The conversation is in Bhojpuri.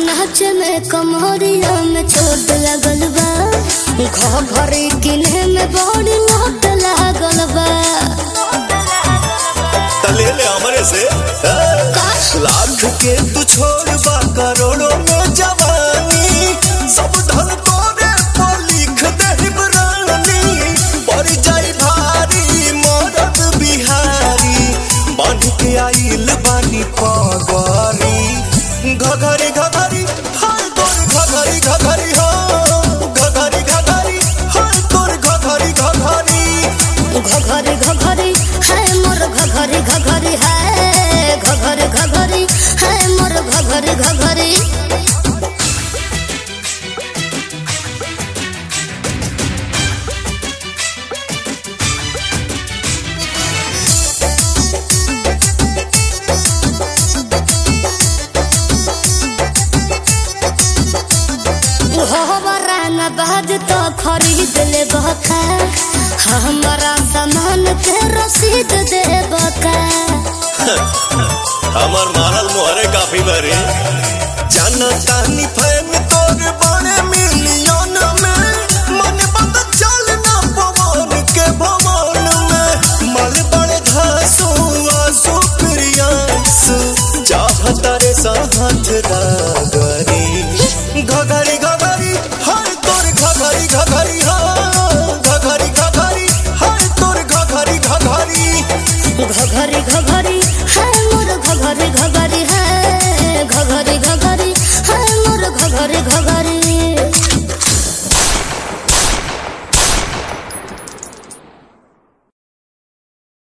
नाच में कमरिया में चोट लगल बा घरी किने में बड़ी लोट लागल बा तले ले हमरे से ए? लाख के तू छोड़ बा करोड़ों में जवानी सब धन तोरे पर लिख दे रानी पड़ जाई भारी मरद बिहारी बन के आइल बानी पगरी घघरी घघरी हाय तोर घघरी घघरी हो घघरी घघरी हाय तोर घघरी घघरी घघरी घघरी है मोर घघरी घघरी है घघरी घघरी है मोर घघरी घघरी हमारा न बाज तो खरीद ले बका हमारा सामान के रसीद दे बका हमर मारल मोहरे काफी बरे जाना तानी फैन तोर बड़े मिली